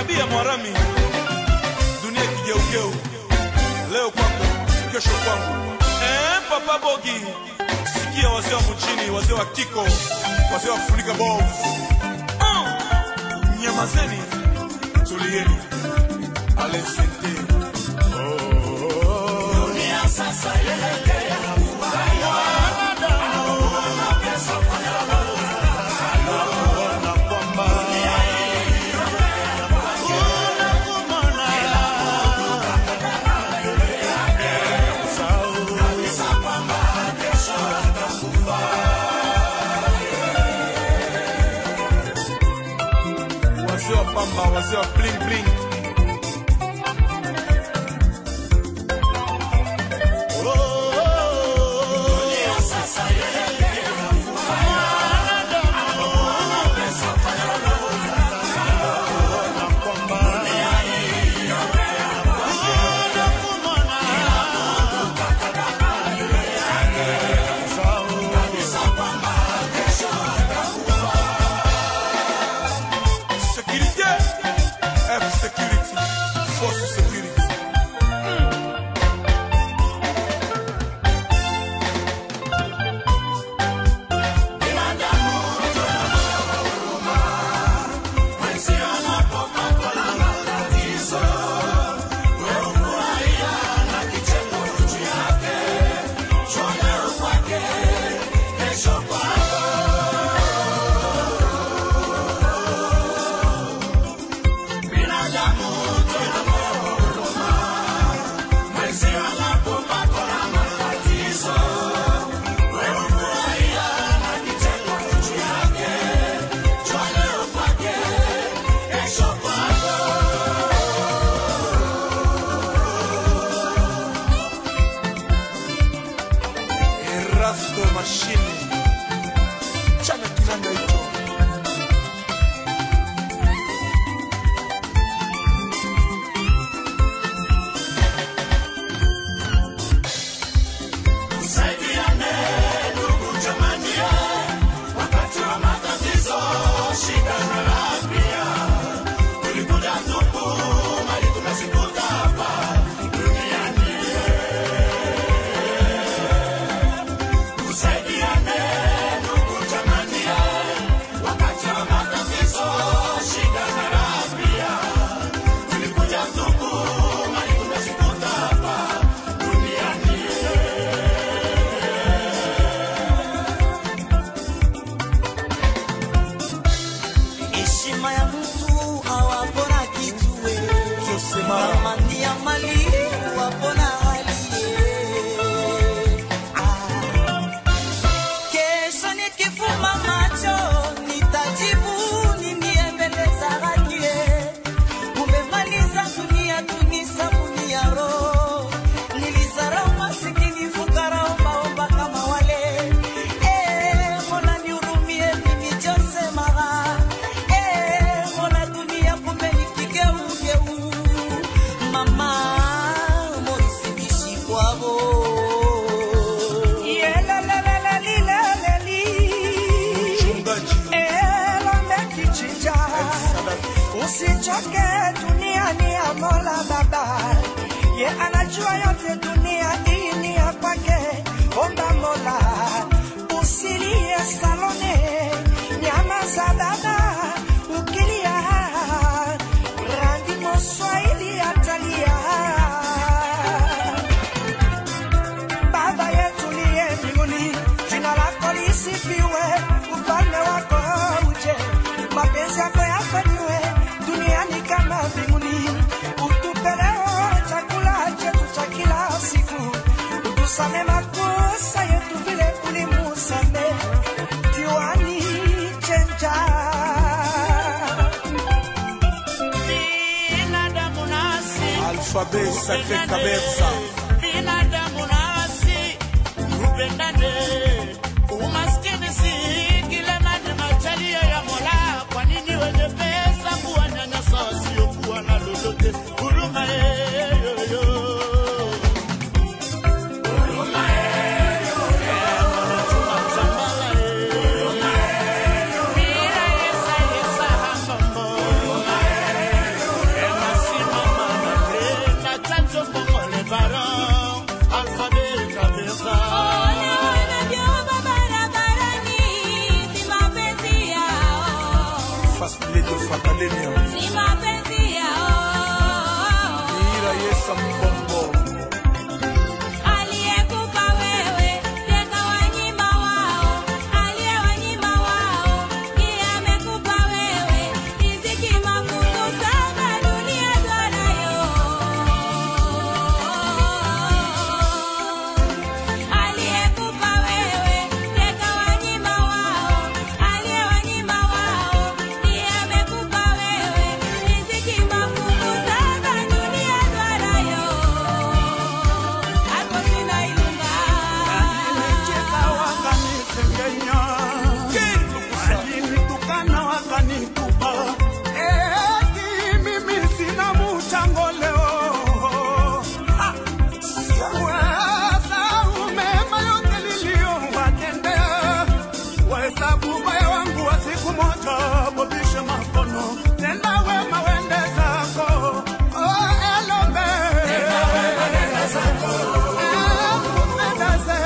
tabia mwarami, dunia kigeugeu, leo kwako, kesho kwangu. Eh, papa Bogi, sikia wazee wa mjini, wazee wa kiko, wazee wa kufunika bovu. Ah, nyamazeni, tulieni, alesente. wazee wa pamba, wazee wa bling bling. Sécurité, F Security, Force Security. Erasto Machine. Chana kinanda hicho. heshima ya mtu awapona kitue Josema. thamani ya mali wapona aliye Ah. kesho nikifuma macho nitajibu nini mbele za haki umemaliza dunia tunisabuni ya roho nilizarau masikini fukara ombaomba kama wale Eh, Mola nihurumie mimi Jose Mara Eh, Mola dunia kumbe ni kigeugeu mama Morisi Bishikwabo Mchungaji. elomekichinja usichoke duniani ya mola baba ye anajua yote dunia hii ni ya kwake omba mola usilie salone nyama za dada ukilia randi moswahili atalia Baba yetu liye mbinguni, jina lako lisifiwe, ufalme wako uje, mapenzi yako yafanywe duniani kama mbinguni. Utupe leo chakula chetu cha kila siku, utusame makosa yetu vile ulimusame diwani chenja binadamu nasi Alphabet Sacré Kabeza. binadamu nasi tupendane umaskini si kila mani machalia ya mola kwa nini wenye pesa kuwanyanyasa wasiokuwa na lolote huruma yeyoyo akademia si mapenzi yao ira yesa mbombo aliyekupa wewe tena wanyima wao aliyewanyima wao ndiye amekupa wewe riziki mafungu saba dunia twanayo aliyekupa wewe tena wanyima wao aliyewanyima wao ndiye amekupa wewe riziki mafungu saba dunia twanayo hapo sina ilunga Cheka wakanisengenya, walinitukana wakanitupa, eti mimi sina mchango leo. Ah, wasahau mema yote niliyowatendea, wahesabu ubaya wangu wa siku moja, bobishe makono, tenda wema wende zako. Oh, Elombe. Elombe.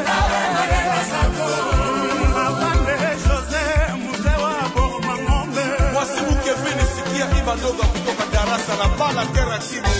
Afande Jose, mzee wa Boma Ng'ombe. mwasibu kevini sikia ibadoga kutoka darasa la bala teraksimu